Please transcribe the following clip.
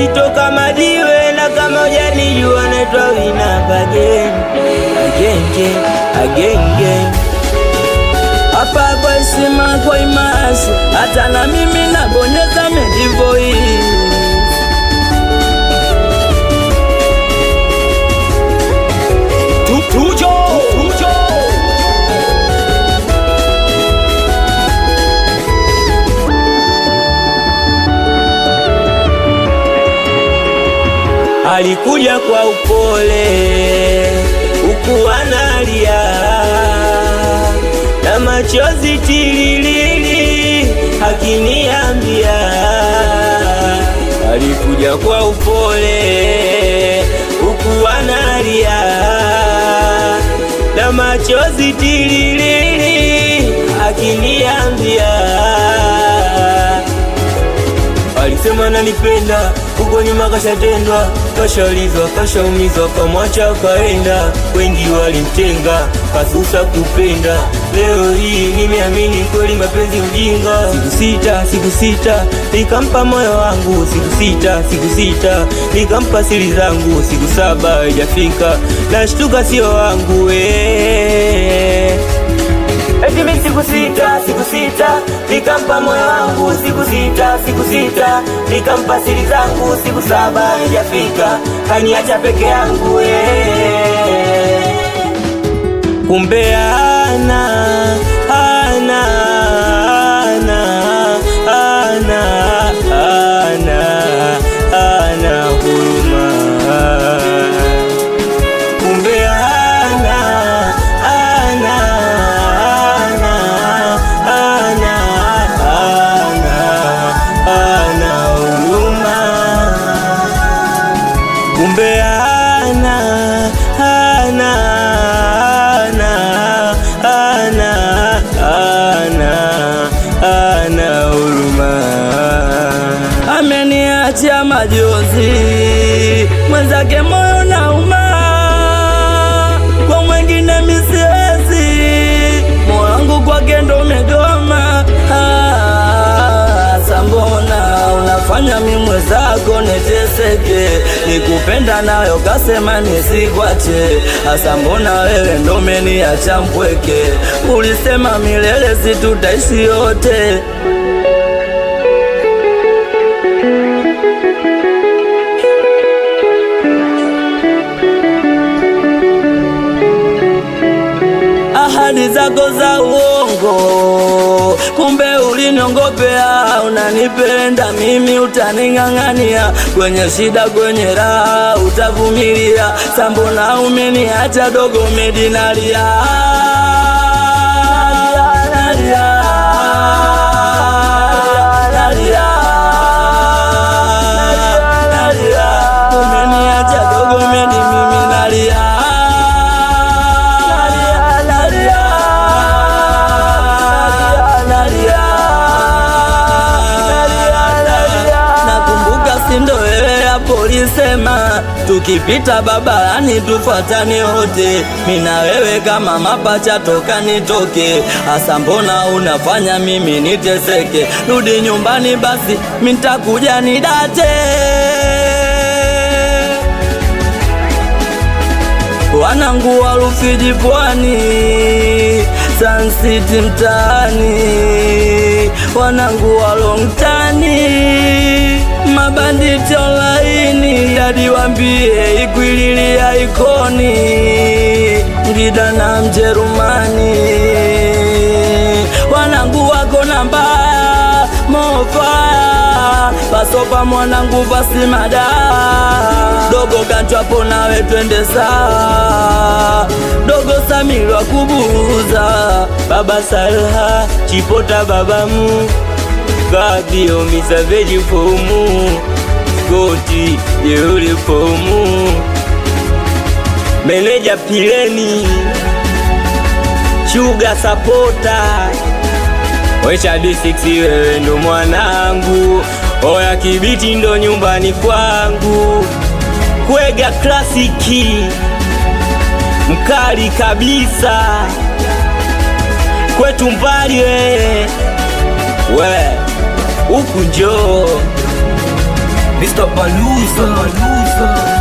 uzito kama jiwe, na kama hujanijua naitwa Winamp again, again, again, again. Hapa kwa heshima, kwa imasi, hata na mimi nabonyeza medivoii Tujo, tujo. Alikuja kwa upole huku analia na machozi tililili akiniambia, alikuja kwa upole huku analia na machozi tililili akiniambia Alisema nanipenda, huko nyuma kashatendwa, kashaulizwa, kashaumizwa, kamwacha kaenda. Wengi walimtenga, kasusa kupenda. Leo hii nimeamini kweli mapenzi ujinga. Siku sita, siku sita, nikampa moyo wangu. Siku sita, siku sita, nikampa siri zangu. Siku saba haijafika, nashtuka sio wangu eh. Eti mimi siku sita, siku sita, nikampa moyo wangu siku sita, siku sita, nikampa siri zangu siku saba haijafika, kaniacha peke yangu eh. Kumbe ana ana ana ana ana ana huruma kumbe ana ana ana ana ana ana huruma kumbe ana ana ana ana ana ana huruma ameniachia majozi mwenzake moyo nauma kwa mwengine misiwezi moyo wangu kwake ndo umegoma Ah, sambona unafanya mi mwenzako niteseke nikupenda nayo kasema nisikwache hasa mbona wewe ndo umeniacha mpweke ulisema milele situtaishi yote ahadi zako za uongo, kumbe uliniongopea. Unanipenda mimi, utaning'ang'ania kwenye shida, kwenye raha utavumilia. Sambona umeniacha dogo, medinalia nalia, nalia, nalia. Umeniacha dogo, medi mimi nalia nalia, nalia, nalia. Nakumbuka sindo wewe hapo ulisema tukipita babarani tufuatane wote, mina wewe kama mapacha toka nitoke. Hasa mbona unafanya mimi niteseke? Rudi nyumbani basi, mintakuja nidate wanangu wa Rufiji pwani, Sun City mtaani, wanangu wa Longtani, mabanditi online, hadi wambie Ikwililia ikoni, Ngida na Mjerumani, wanangu wako na mbaya mofaya pasopa mwanangu pasimada dogo kanchwapo nawe twende saa dogo samirwa kubuza baba salha chipota babamu gabio misaveji fomu skoti jeuli fomu meneja pileni shuga sapota Wecha D6 wewe ndo mwanangu, oya kibiti ndo nyumbani kwangu, kwega klasiki mkali kabisa, kwetu mbali we we huku njoo Mr. Baluza, Baluza.